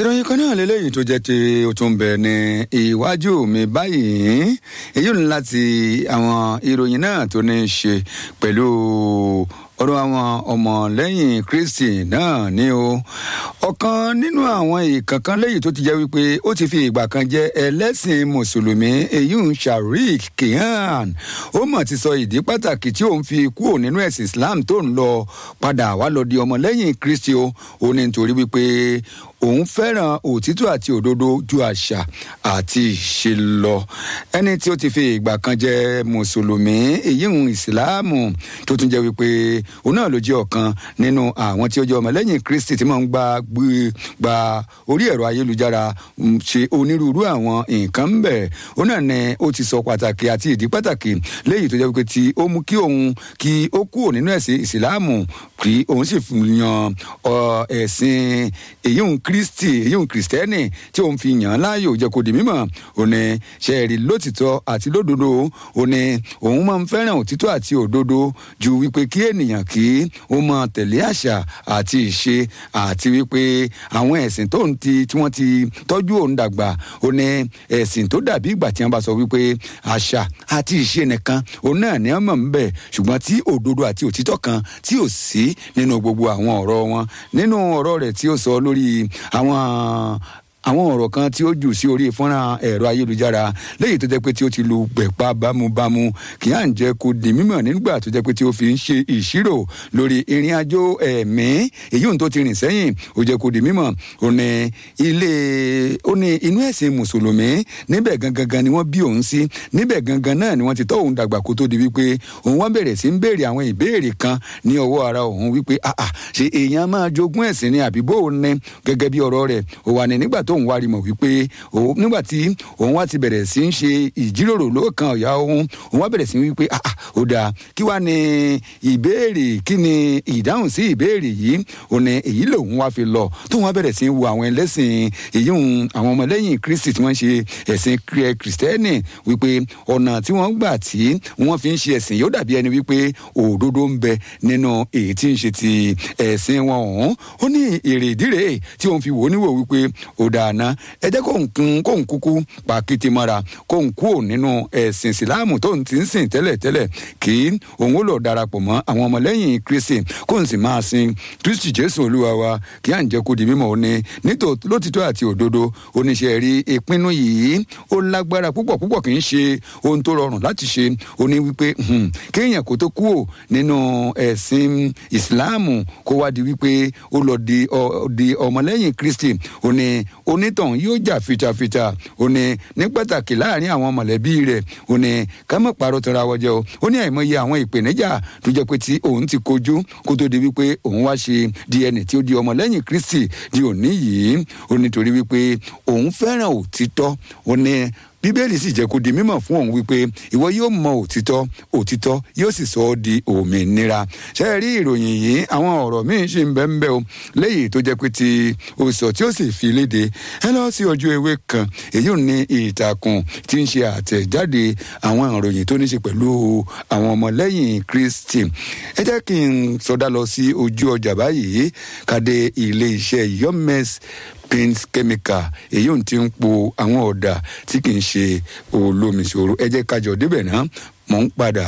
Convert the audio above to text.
ìròyìn kan náà lélẹ́yìn tó jẹ́ ti ó tún bẹ̀ ní iwájú mi báyìí èyí ní láti àwọn ìròyìn náà tó ní í ṣe pẹ̀lú ọ̀rọ̀ àwọn ọmọlẹ́yìn kristi náà ni o ọ̀kan nínú àwọn ìkankan lẹ́yìn tó ti jẹ́ wípé ó ti fi ìgbà kan jẹ́ ẹlẹ́sìn mùsùlùmí eyín sharik kihan ó mọ̀ ti sọ ìdí pàtàkì tí òun fi kúrò nínú ẹ̀sìn islam tó ń lọ padà wá lọ di ọmọlẹ́yìn kristi o ó ní nítorí wípé òun fẹ́ràn òtítọ́ àti òdodo ju àṣà àti ìṣe lọ ẹni tí ó ti fi ìgbà kan jẹ́ mùsùlùmí èyí ń ìsìláàmù tó tún jẹ́ wípé òun náà ló jẹ́ ọ̀kan nínú àwọn tí ó jẹ́ ọmọlẹ́yìn kristi tí máa ń gba gba orí ẹ̀rọ ayélujára ṣe onírúurú àwọn nǹkan ń bẹ̀ òun náà ni ó ti sọ pàtàkì àti ìdí pàtàkì léyìí tó jẹ́ wípé tí ó mú kí òun kí ó kúrò nínú ẹ̀sìn ìsìláàmù kí òun sì yan ẹ̀sìn èyí ń kristi èyí ń kristẹni tí òun fi yàn án láàyò jẹ́ kó di mímọ̀ òun ni ṣẹ́ẹ̀rì lótìtọ́ àti lódodo òun ni òun máa ń fẹ́ràn òtítọ́ àti òdodo ju wípé kí ènìyàn kí ó máa tẹ̀lé àṣà àti ìṣe àti wípé àwọn ẹ̀sìn tó ń ti tí wọ́n ti tọ́jú òun dàgbà òun ni ẹ̀sìn tó dàbí ìgbà tí wọ́n bá sọ wípé àṣà àti ìṣe nìkan òun náà ni wọ́n mọ̀ ń bẹ̀ ṣùgbọ́n tí òdodo àti òtítọ́ kan tí ò sí nínú gbogbo àwọn ọ̀rọ̀ wọn nínú ọ̀rọ̀ rẹ̀ tí ó sọ lórí àwọn àwọn ọ̀rọ̀ kan tí ó jù sí orí fọ́nrán ẹ̀rọ ayélujára léyìí tó jẹ́ pé tí ó ti lu gbẹ̀pá bámúbámú kì í à ń jẹ́ kó di mímọ̀ nígbà tó jẹ́ pé tí ó fi ń ṣe ìṣirò lórí ìrìn àjò ẹ̀mí èyí ohun tó ti rìn sẹ́yìn ó jẹ́ kó di mímọ̀ ó ní ilé ó ní inú ẹ̀sìn mùsùlùmí níbẹ̀ gangan ni wọ́n bí òun sí níbẹ̀ gangan náà ni wọ́n ti tọ́ òun dàgbà kó tó di wípé òun wá bẹ̀rẹ̀ sí ń béèrè àwọn ìbéèrè kan ní ọwọ́ ara òun wípé àà ṣe èèyàn máa jogún ẹ̀sìn ni àbí bó o ní gẹ́gẹ́ bí ọ̀rọ̀ rẹ̀ ó wà ní nígbà tó tóun wá rí mọ̀ wípé nígbà tí òun wá ti bẹ̀rẹ̀ sí ń ṣe ìjíròrò lóòkan ọ̀yà òun òun wá bẹ̀rẹ̀ sí wípé ah ah ó dáa kí wá ní ìbéèrè kí ni ìdáhùn sí ìbéèrè yìí ò ní èyí lòun wá fi lọ tóun wá bẹ̀rẹ̀ sí wo àwọn ẹlẹ́sìn èyí ń àwọn ọmọlẹ́yìn kristi tí wọ́n ṣe ẹ̀sìn kristẹni wípé ọ̀nà tí wọ́n gbà tí wọ́n fi ń ṣe ẹ̀sìn yóò dàbí ẹni wípé òdodo ń bẹ nínú èyí tí ń ṣe ti ẹ̀sìn wọn ọ̀hún ó ní èrè ìdírè tí òun fi wò ó níwò wípé ó dáa àná ẹ jẹ́ kó nkún kó nkúkú pa kété mọ́ra kó nkú ò nínú ẹ̀sìn ìsìláàmù tó ń ti ń sìn tẹ́lẹ̀tẹ́lẹ̀ kí òun ó lọ darapọ̀ mọ́ àwọn ọmọlẹ́yìn kristi kó n sì máa sin kristi jésù olúwa wa kí à ń jẹ́ kó di mímọ́ òní nítòótọ́ lótìtọ́ àti òdodo oníṣẹ́ rí ìpinnu yìí ó lágbára púpọ̀ púpọ̀ kì í ṣe ohun tó rọrùn láti ṣe ó ní wípé kéèyàn kó tó kú ò nínú ẹ̀sìn ìsìláàmù kó wá di wípé ó lọ di ọmọlẹ́yìn kristi ó ní onítọ̀hún yóò jà fitafita ó ní ní pàtàkì láàrin àwọn mọ̀lẹ́bí rẹ̀ ó ní ká má parọ́ tọ́ra wọ́jẹ́ o ó ní àìmọye àwọn ìpèníjà tó jẹ́ pé tí òun ti kojú kó tó di wípé òun wá ṣe di ẹni tí ó di ọmọlẹ́yìn kristi di òní yìí ó nítorí wípé òun fẹ́ràn òtítọ́ ó ní bíbélì sì jẹ́ kó di mímọ̀ fún òun wípé ìwọ yóò mọ òtítọ́ òtítọ́ yóò sì sọ ọ́ di òmìnira ṣe rí ìròyìn yìí àwọn ọ̀rọ̀ míín ṣì ń bẹ́ ń bẹ́ o léyìí tó jẹ́ pé ti òsọ̀ tí ó sì fi léde ẹ lọ sí ojú ewé kan èyí ò ní ìtàkùn tí ń ṣe àtẹ̀jáde àwọn ìròyìn tó ní ṣe pẹ̀lú àwọn ọmọlẹ́yìn kristi ẹ jẹ́ kí n sọdá lọ sí ojú ọjà báyìí kàdé ilé iṣẹ́ yomes paint chemical èyí ò ti ń po àwọn ọ̀dà tí kì í ṣe olómi ṣòro ẹ jẹ́ kájọ débẹ̀ náà mò ń padà